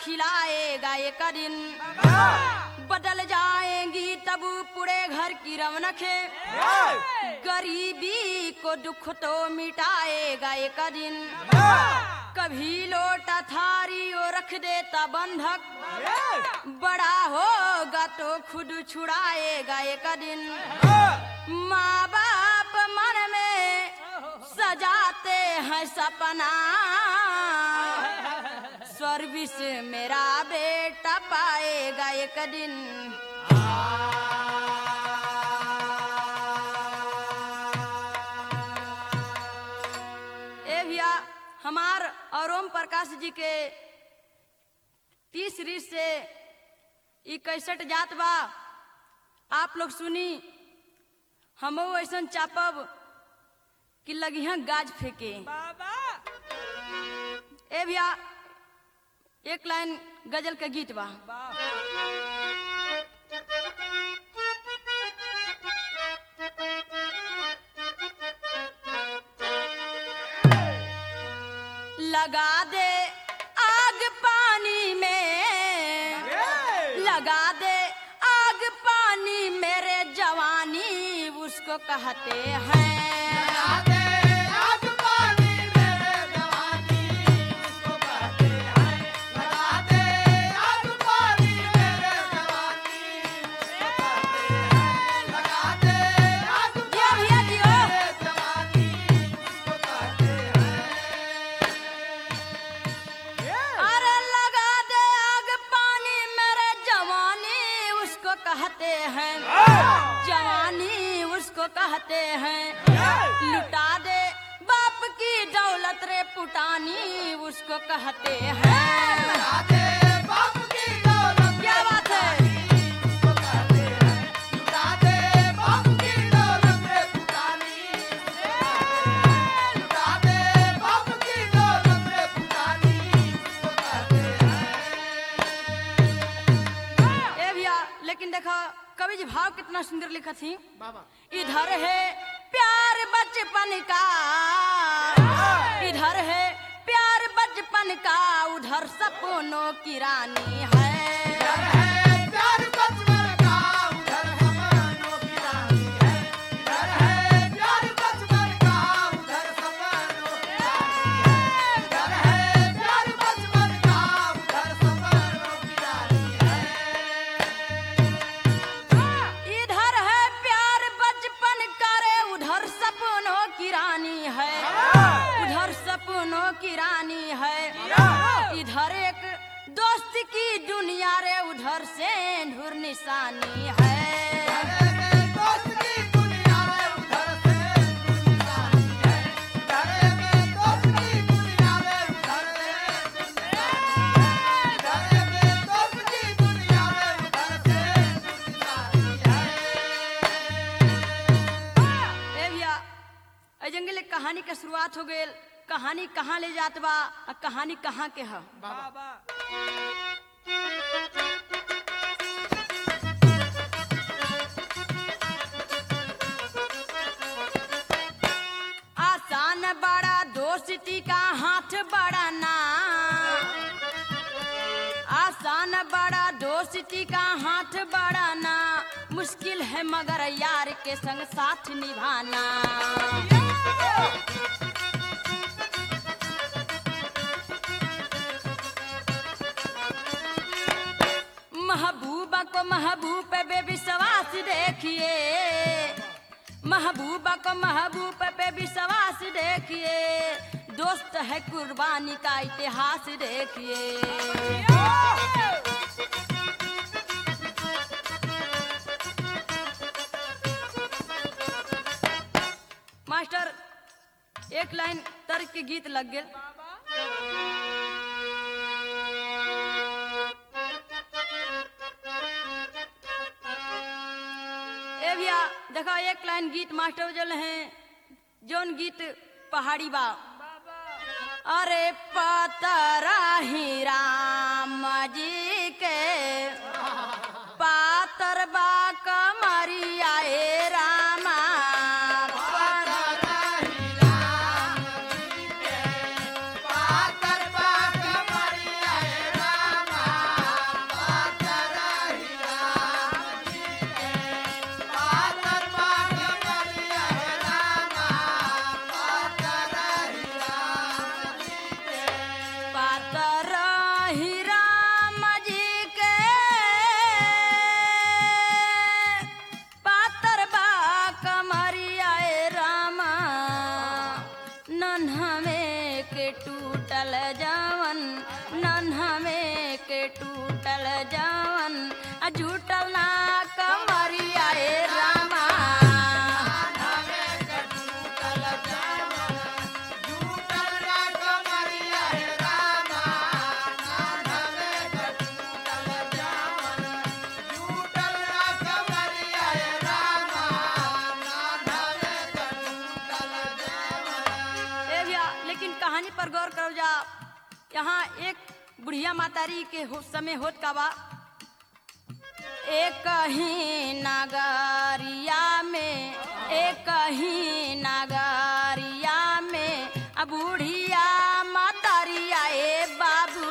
खिलाएगा एक दिन बदल जाएंगी तब पूरे घर की रौनकें गरीबी को दुख तो मिटाएगा एक दिन कभी लोटा थारी ओ रख देता बंधक बड़ा होगा तो खुद छुड़ाएगा एक दिन माँ बाप मन में सजाते हैं सपना सर्विस मेरा बेटा पाएगा एक दिन ए भैया हमार और ओम प्रकाश जी के तीस रीत से ई कैसट जात बा आप लोग सुनी हम ऐसा चापब कि लगिहा गाज फेंके ए भैया एक लाइन गजल के गीत बा लगा दे आग पानी में लगा दे आग पानी मेरे जवानी उसको कहते हैं जियो भैया जियो अरे लगा दे आग पानी मेरे जवानी उसको कहते हैं जवानी उसको कहते हैं लुटा दे बाप की दौलत रे पुटानी उसको कहते हैं क्या बात है ए भैया लेकिन देखो कवि जी भाव कितना सुंदर लिखा थी इधर है प्यार बचपन का इधर है प्यार बचपन का उधर सपनों की रानी है इधर है प्यार बचपन का रे उधर सपनों की रानी है उधर सपनों की रानी है इधर एक दोस्त की दुनिया रे उधर से ढूर निशानी है ए भैया ए जंगल एक कहानी के शुरुआत हो गई कहानी कहाँ ले जात बा आ कहानी कहाँ के है आसान बड़ा दोस्ती का हाथ बड़ा ना आसान बड़ा दोस्ती का हाथ बढ़ाना मुश्किल है मगर यार के संग साथ निभाना महबूबा को महबूब पे विश्वास देखिए महबूबा को महबूब पे विश्वास देखिए दोस्त है कुर्बानी का इतिहास देखिए मास्टर एक लाइन तर्क के गीत लग गए ए भैया देखो एक लाइन गीत मास्टर जल हैं जोन गीत पहाड़ी बा अरे पतरा ही राम जी के पातर बा कमरिया ए रामा कही राम जी के पातर बा कमरिया ए रामा नन्हा में के टूटल जावन नन्हा में के टूटल जावन आ झूठल ना कमरिया ए रामा ए भैया लेकिन कहानी पर गौर करो जा यहाँ एक बुढ़िया मातारी के हो, समय होत का बा एक ही नगरिया में एक ही नगरिया में अब बुढ़िया मातारिया ए बाबू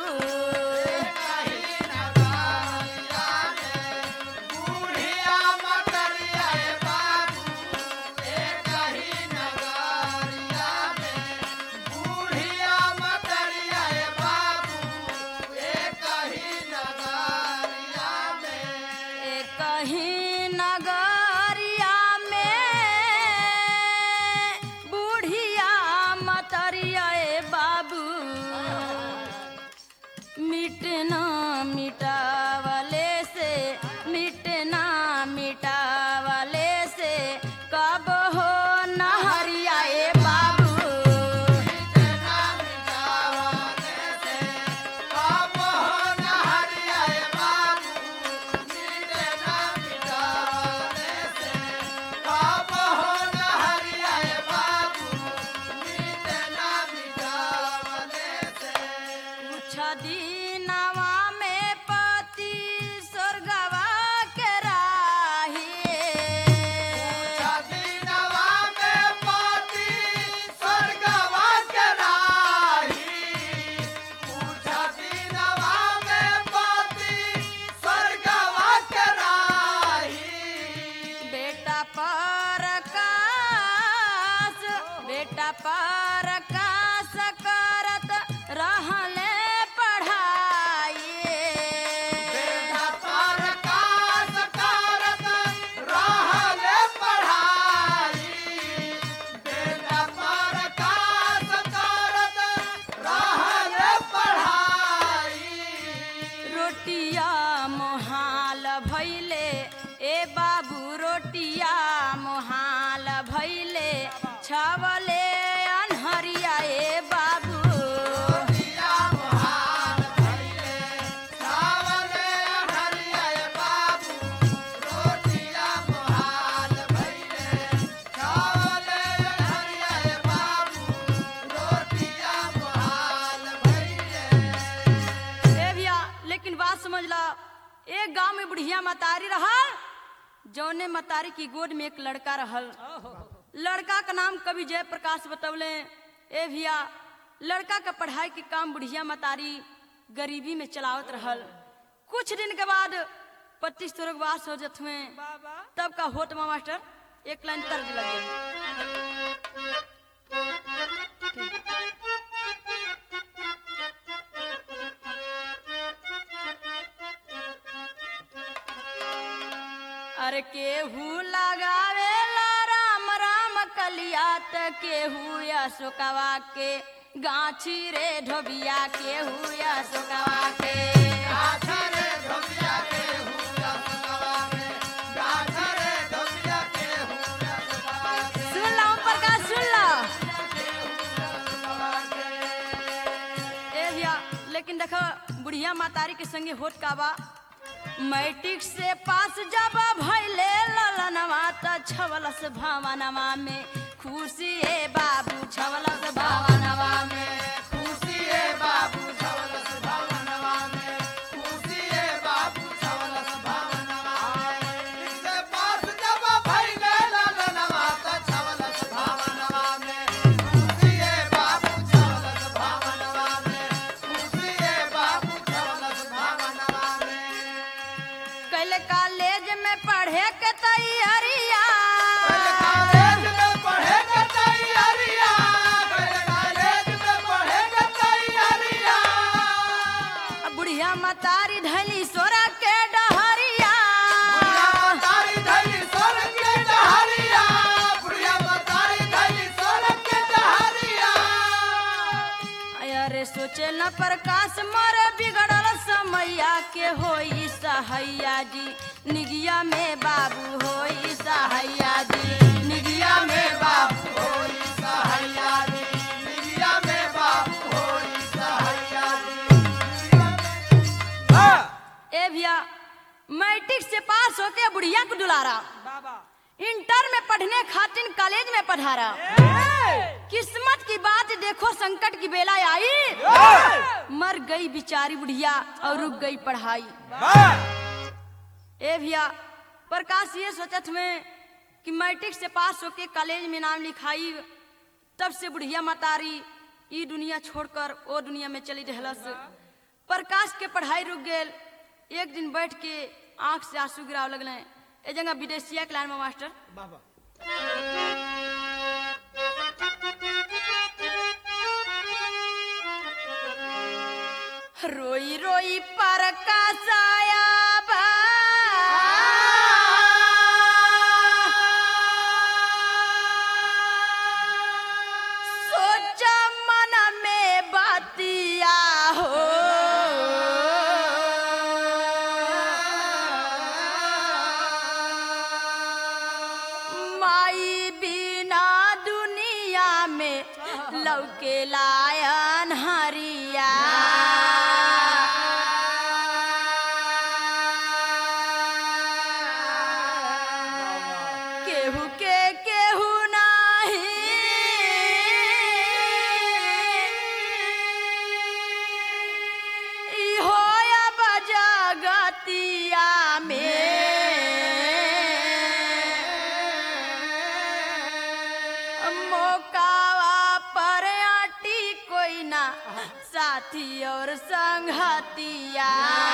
एक ही नगरिया में बुढ़िया मतरिया ए बाबू मिटना मिटावले से मिटना मिटावले से कब हो नहरिया ए बाबू कुछ दिनवा में पति स्वर्गवा के राही बेटा पर कास बेटा पर कास करत रहले पढ़ाई रोटिया मोहाल भैले ए बाबू रोटिया मोहाल भैले छवले अनहरिया ए बाबू ए भैया लेकिन बात समझ ला एक गांव में बुढ़िया मतारी रहल जौने मतारी की गोद में एक लड़का रहल लड़का का नाम कवि जय प्रकाश बतौले ए भैया लड़का का पढ़ाई के काम बुढ़िया मतारी गरीबी में चलावत रहल कुछ दिन के बाद पच्चीस स्वर्गवास हो जत हुए तब का होत बा मास्टर एक लाइन तर्ज लगे अरे केहू लगावे ला राम राम कलिया त केहू अशोकवा के गाछी रे ढोबिया केहू अशोकवा के सुन लो प्रकाश सुन लो ए भैया लेकिन देखो बुढ़िया मातारी के संगे होत का बा मैट्रिक से पास जब भैले ललनवा त छवलस भवनवा में खुशी ए बाबू छवलस भवनवा में कैले कॉलेज में पढ़े के तैयारिया मतारी धैली सोरा के डहरिया बुढ़िया मतारी धैली सोरग के डहरिया बुढ़िया मतारी धैली सोरग के डहरिया अरे सोचे न प्रकाश मर बिगड़ल समैया के होई सहैया जी निगिया में बाबू होई सहैया जी निगिया में बाबू होई सहैया दी निगिया में बाबू होई सहैया दी ए भैया मैट्रिक से पास होके बुढ़िया को दुलारा इंटर में पढ़ने खातिर कॉलेज में पढ़ारा किस्मत की बात देखो संकट की बेला आई मर गई बिचारी बुढ़िया और रुक गई पढ़ाई ए भैया प्रकाश ये सोचत में कि मैट्रिक से पास होके कॉलेज में नाम लिखाई तब से बुढ़िया मतारी ई दुनिया छोड़कर ओ दुनिया में चली रहलस प्रकाश के पढ़ाई रुक गेल एक दिन बैठ के आंख से आंसू गिराव लगले ए जगह विदेशिया के लाइन में मास्टर रोई रोई प्रकाश आया बा सोच मन में बतिया हो माई बिना दुनिया में लौके लायन हरिया केहू के केहू नाही ई होया बजगतिया में मौकावा पर आटी कोई ना साथी और संगतिया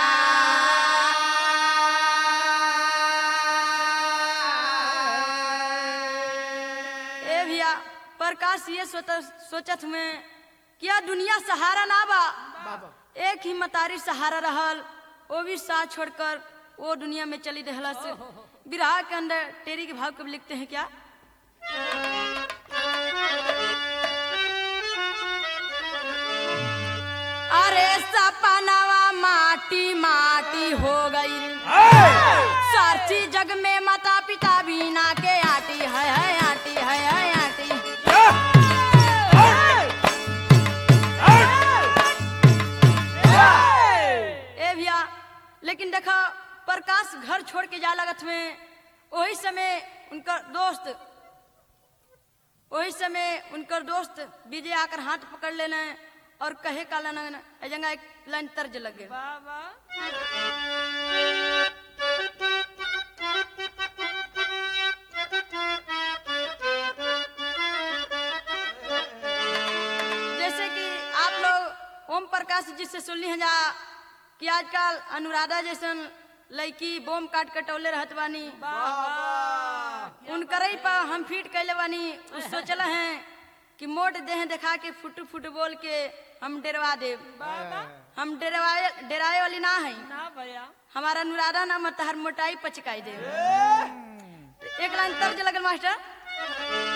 ए भैया प्रकाश ये सोच सोचत में क्या दुनिया सहारा ना बा एक ही मतारी सहारा रहल वो भी साथ छोड़कर वो दुनिया में चली रहलस विराह के अंदर टेरी के भाव कब लिखते हैं क्या अरे सपनवा माटी माटी हो गई सारथी जग में माता पिता बीना के आटी है है आटी है है आटी ए भैया लेकिन देखा प्रकाश घर छोड़ के जा लगत में वही समय उनका दोस्त वही समय उनकर दोस्त विजय आकर हाथ पकड़ लेने और कहे का लाइन जगह एक लाइन तर्ज लगे जैसे कि आप लोग ओम प्रकाश जी से सुनली हैं जा कि आजकल अनुराधा जैसन लड़की बोम काट कटौले रहत बानी उनकर ही पर हम फीट कैले बानी उ सोचल हैं कि मोट देह दिखा के फुट फुट बोल के हम डरवा देब हम डरवाए डराए वाली ना है हमारा अनुराधा नाम है तहर मोटाई पचकाई दे एक लाइन तर्ज लगल मास्टर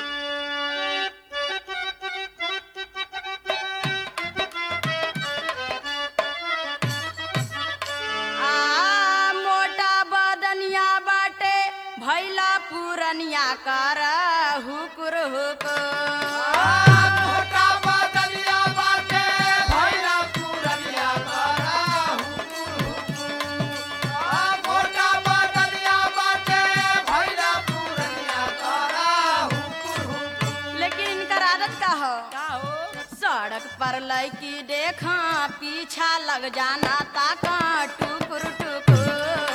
आ मोटा बदनिया बाटे भैला पुरनिया कर हुकुर हुकुर मोटा बदलिया बाटे भैला पुरनिया करा हुकुर हुकुर आ मोटा बदलिया बाटे भैला पुरनिया करा हुकुर हुकुर लेकिन इनकर आदत का हो सड़क पर लड़की देखा पीछा लग जाना ताका टुकुर टुकुर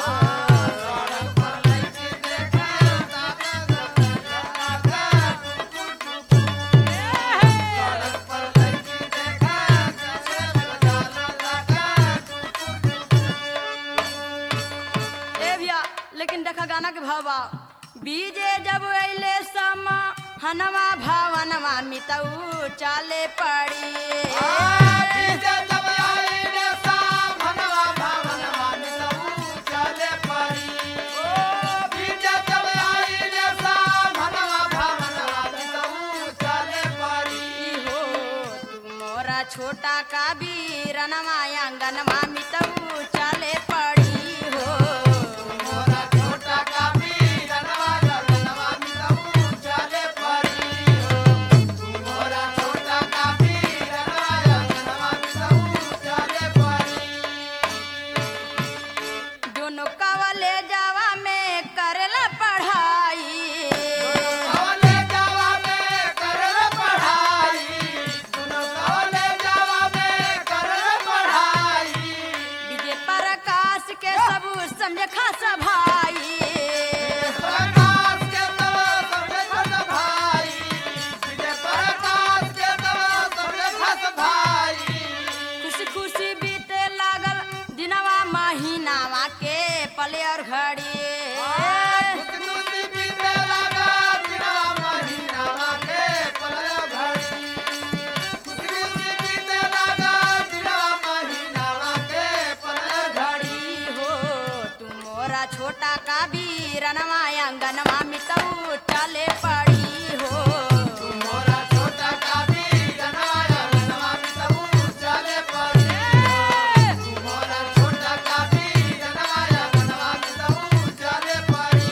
ए भैया लेकिन देखा गाना के भाव बा बीजे जब अइले समा हनवा भावनवा मितऊ चाले पड़ी आ बीजे जब आईने सा भनवा का बीरनमा आंगन मामी तऊ चले पड़ी हो मोरा छोटा का वीर नवाजा नवामी तऊ चले परी हो मोरा छोटा का वीर नवाजा नवामी तऊ चले परी दोनों कवले जावा में करला पढ़ाई कवले जावा में करल पढ़ाई सुनो कवले जावा में करल पढ़ाई विजय प्रकाश के सब समझ खासा भाई प्रकाश के तव सबले खस भाई विजय प्रकाश के तव सबले खस भाई खुशी खुशी बीते लागल दिनवा महीनावा के पले और घड़ी खुशखुशी बीते लगा बिना महीनावा के पलय घड़ी खुशखुशी बीते लगा बिना महीनावा के पलय घड़ी घड़ी हो तू मोरा छोटा का बीरनवा आंगनवा मितऊ चले पड़ी हो मोरा छोटा का वीर नवाया नवामी तबू चले पड़ी मोरा छोटा का वीर नवाया नवामी तबू चले पड़ी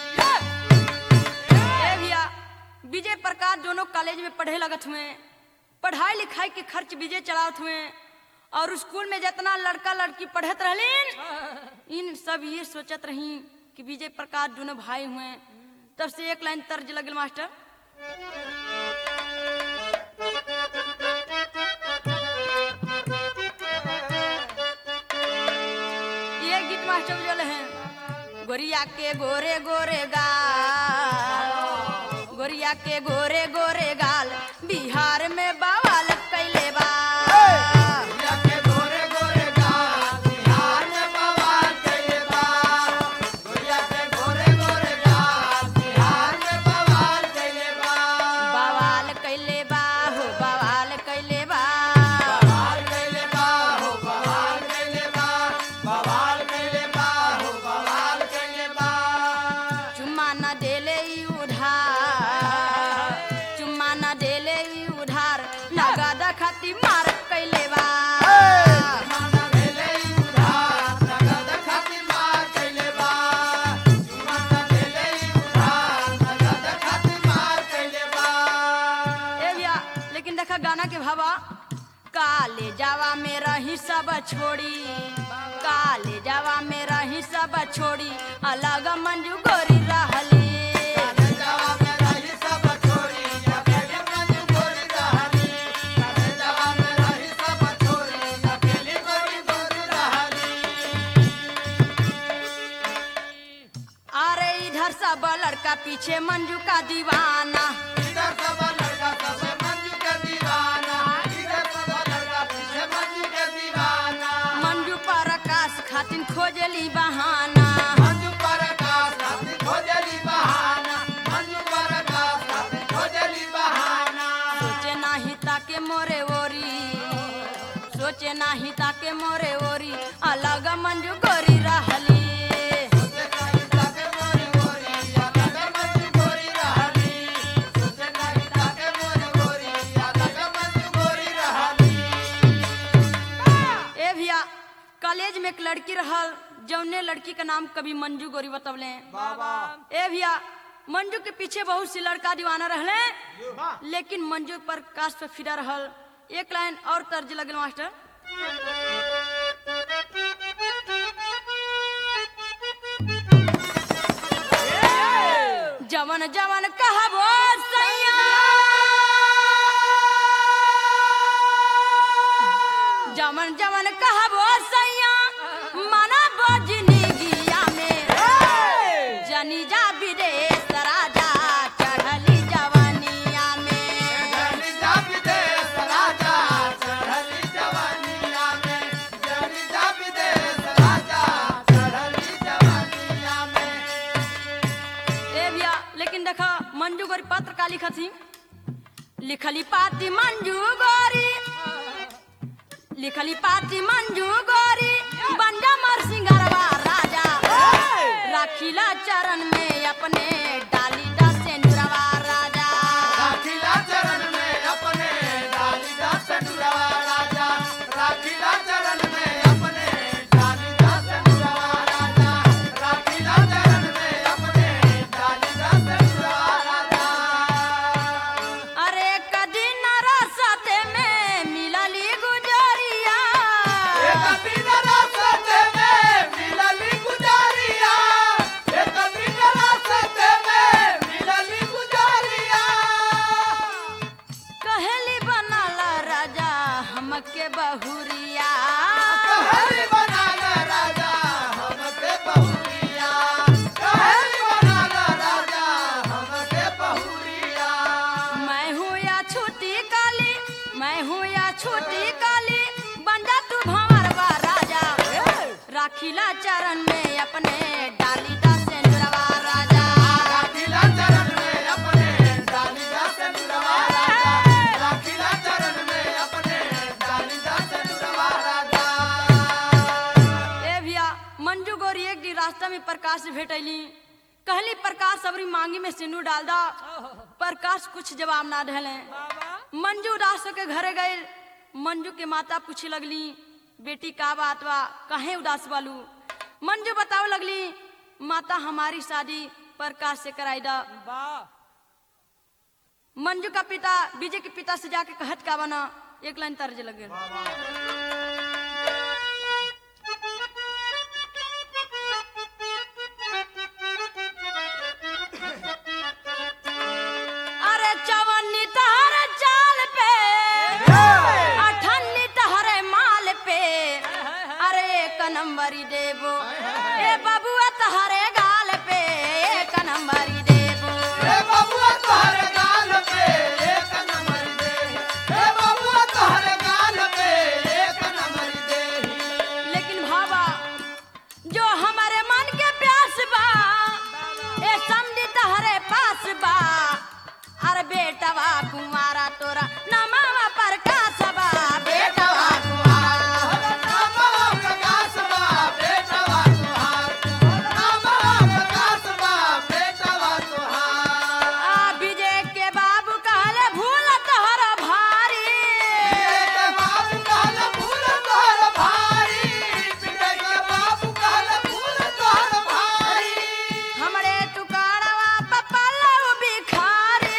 ए भैया विजय प्रकाश दोनों कॉलेज में पढ़े लगत हुए पढ़ाई लिखाई के खर्च विजय चलावत हुए और स्कूल में जितना लड़का लड़की पढ़त रहलीन इन सब ये सोचत रही कि विजय प्रकाश दोनों भाई हुए तब से एक लाइन तर्ज लगल मास्टर ये गीत मास्टर बजल हैं गोरिया के गोरे गोरे गाल गोरिया के गोरे गोरे गाल बिहार में बवाल कैले बा या के गोरे गोरे गाल बिहार में बवाल कइले बा गोरिया के गोरे गोरे गाल बिहार में बवाल कइले बा बवाल कैले बा हो बवाल कैले बा बवाल कइले बा हो बवाल कइले बा बवाल कइले बा हो बवाल कइले बा चुम्मा न देले ई उधार चुम्मा न देले ई उधार नगद खाती मार कैले बा माना भेले उधार नगद खातिर मार कइले बा माना भेले उधार नगद खातिर मार कइले बा ए भैया लेकिन देखा गाना के भावा काले जावा में रही सब छोड़ी काले जावा में रही सब छोड़ी अलग मंजू गोरी रहली काले जावा में रही सब छोरी अकेले मंजू गोरी रहली काले जावा में रही सब छोरी अकेले गोरी गोरी रहली अरे इधर सब लड़का पीछे मंजू का दीवाना इधर सब लड़का सब मंजू के दीवाना इधर सब लड़का पीछे मंजू के दीवाना मंजू पर आकाश खातिन खोजली बहाना मंजू प्रकाश खातिर खोजली बहाना मंजू प्रकाश खातिर खोजली बहाना सोचे नाही ताके मोरे ओरी सोचे नाही ताके मोरे ओरी अलग मंजू गोरी रहली सोचे नहीं ताके मोरी गोरी अलग मंजू गोरी रहली सोचे नहीं ताके मोरी गोरी अलग मंजू गोरी रहली ए भैया कॉलेज में एक लड़की रहल जौने लड़की का नाम कभी मंजू गोरी बतवले बाबा ए भैया मंजू के पीछे बहुत सी लड़का दीवाना रहले लेकिन मंजू पर काश पे फिरा रहल एक लाइन और तर्ज लगल मास्टर जवन जवन कहबो सैया जवन जवन कहबो सैया मना बजनी गिया में जनी जा विदेश राजा चढ़ली जवनिया में चढ़ली जा विदेश राजा चढ़ली जवानिया में चढ़ली जा विदेश राजा चढ़ली जवानिया में ए भैया लेकिन देखा मंजू गोरी पत्र का लिखत ही लिखली पाती मंजू गोरी लिखली पाती मंजू गोरी बंजा मर सिंगरवा राजा राखीला चरण में अपने डाली दा सेंद्रवा राजा राखिला चरण में अपने डाली जा सटुरवा राजा राखिला चरण में अपने डाली दा सेंदुरवा राजा राखिला चरण में अपने डालीदा से नुरवा राजा राखिला चरण में अपने डालीदा से नुरवा राजा ए भैया मंजू गोरी एक दिन रास्ता में प्रकाश से भेटैली कहली प्रकाश अबरी मांगी में सिंदूर डाल दा प्रकाश कुछ जवाब ना ढले मंजू उदास के घरे गए मंजू के माता पूछे लगली बेटी का बात बा काहे उदास बालू मंजू बतावे लगली माता हमारी शादी प्रकाश से कराई दा मंजू का पिता विजय के पिता से जाके कहत का बना एक लाइन तर्ज लगे अरे चवन्नी तहर चाल पे अठन्नी तहरे माल पे अरे एक नंबरी देबो ए बबुआ तहरे गाल पे एक नंबरी देबो हे बबुआ तोहरे गाल पे एक नंबर दे हे बबुआ तोहरे गाल पे एक नंबर दे लेकिन भावा जो हमारे मन के प्यास बा ए समझी तहरे पास बा अरे बेटवा कुमारा तोरा नमावा प्रकाश बा बेटवा आ विजय के बाबू कहले भूल तोहरा भारी हमरे टुकड़वा पपलऊ बिखारी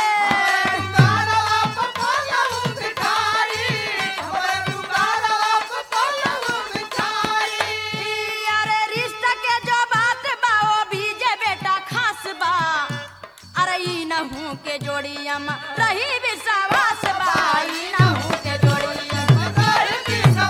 अरे रिश्ता के जो बात बा ओ विजय बेटा खास बा अरे ई नहू के जोड़ी अम्मा रही विश्वास बा ई नहू के जोड़ी अम्मा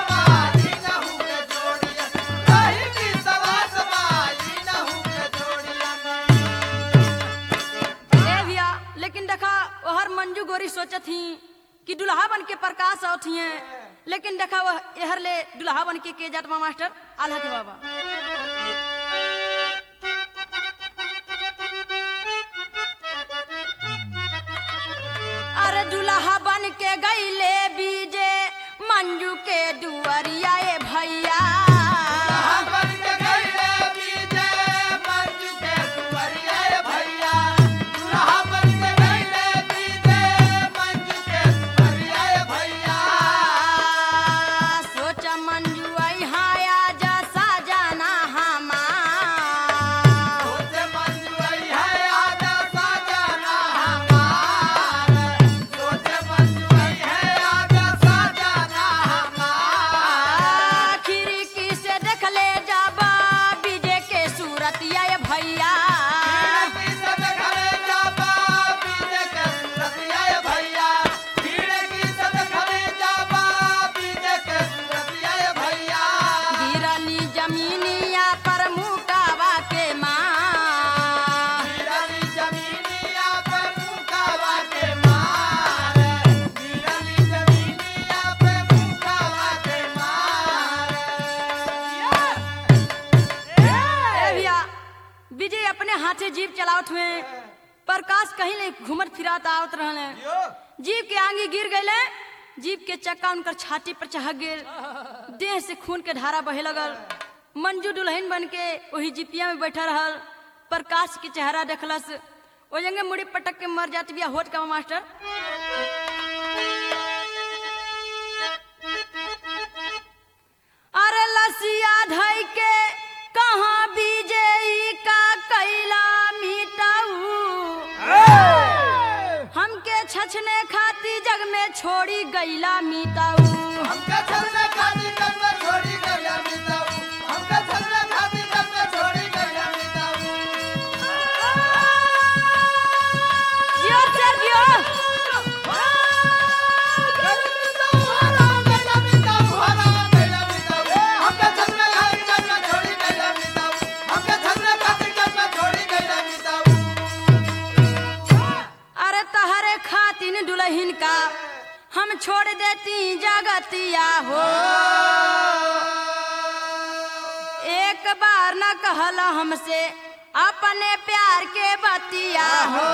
ए भैया लेकिन देखा ओहर मंजू गोरी सोचत ही कि दुल्हा बन के प्रकाश आवत हिए लेकिन देखा वह एहर ले दुल्हा बन के के जात बा मास्टर आल्हा के बाबा अरे दुल्हा बन के गईले बीजे मंजू के दुअरिया ए भैया सोच मंजू आई हाया जैसा जाना हमार खिड़की से देख ले जाबा विजय के सूरत ये भैया गिरली जमीनिया पर मुकावा के माँ ए भैया विजय अपने हाथे जीप चलावत हुए प्रकाश कहीं ले घूमत फिरात आवत रहले जीप के आगे गिर गए जीप के चक्का उनकर छाती पर चहक गेल देह से खून के धारा बहे लगल मंजू दुल्हन बन के वही जीपिया में बैठा रहल प्रकाश के चेहरा देखलस ओ जंगे मुड़ी पटक के मर जाती बिया होट का मास्टर अरे लसिया धई के कहाँ बीजे ई का कैला मिटाऊ हमके छछने खाती जग में छोड़ी गईला मिटाऊ हमका छलना खाती जग में छोड़ी गया मिताऊ हमका छलना खाती जग में छोड़ी गया मिताऊ जियो सर जियो गया मिताऊ हरा गया मिताऊ हरा गया मिताऊ हमका छलना खाती जग में छोड़ी गया मिताऊ हमका छलना खाती जग में छोड़ी गया मिताऊ अरे तहरे खातिन दुल्हन का हम छोड़ देती जगतिया हो कहल हमसे अपने प्यार के बतिया हो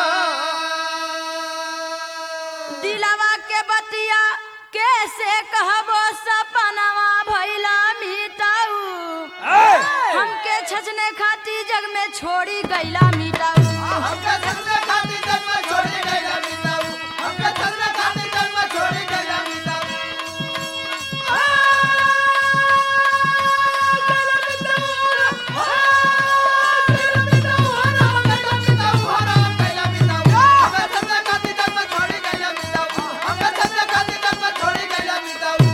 दिलवा के बतिया कैसे कहबो सपनवा भैला मीताऊ हमके छचने खाती जग में छोड़ी गैला मीताऊ हमके सजने खातिर जन्म छोड़ी गइला मिताऊ हमके सजने खातिर जन्म छोड़ी गइला मिताऊ आ गइला मिताऊ आ गइला मिताऊ हरा गइला मिताऊ हरा गइला मिताऊ हमके सजने खातिर जन्म छोड़ी गइला मिताऊ हमके सजने खातिर जन्म छोड़ी गइला मिताऊ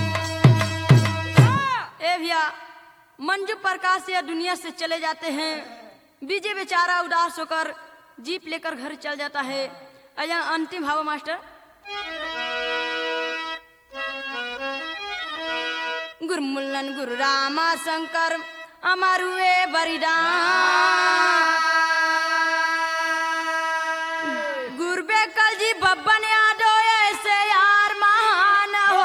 ए भैया मंजू प्रकाश यह दुनिया से चले जाते हैं विजय बेचारा उदास होकर जीप लेकर घर चल जाता है अया अंतिम भाव मास्टर गुरमुल्लन गुरु रामा शंकर अमरुए बरिदान गुरबे कल जी बब्बन यादो ऐसे यार महान हो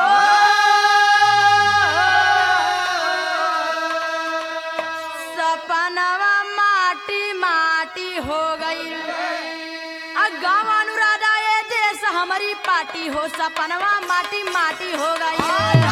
सपनवा माटी माटी हो गई गाँव अनुराधा ये देश हमारी पार्टी हो सपनवा माटी माटी हो गई